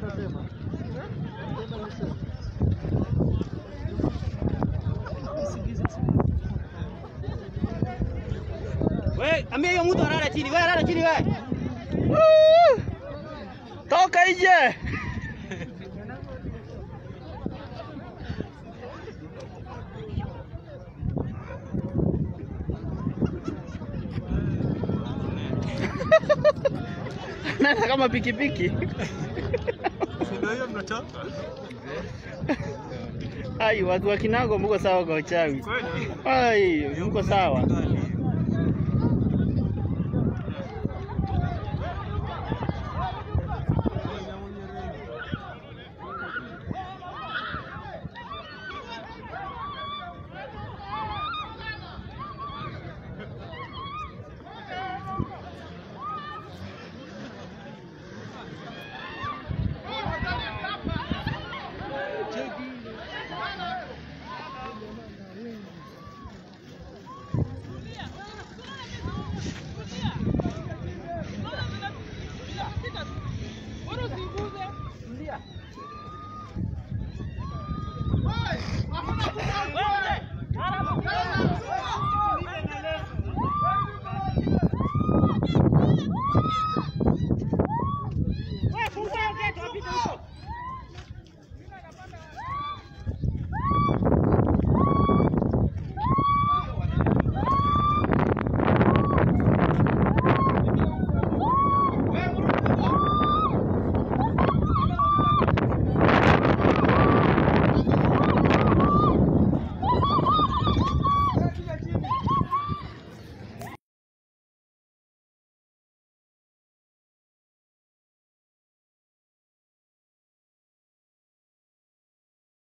We, ambia hiyo mtu alala chini. We alala chini we. Woo! Toka nje. Nana kama pikipiki. Ndio hiyo mnatoka. Ai, watu wa Kinango mko sawa kwa uchawi. Kweli? Ai, mko sawa.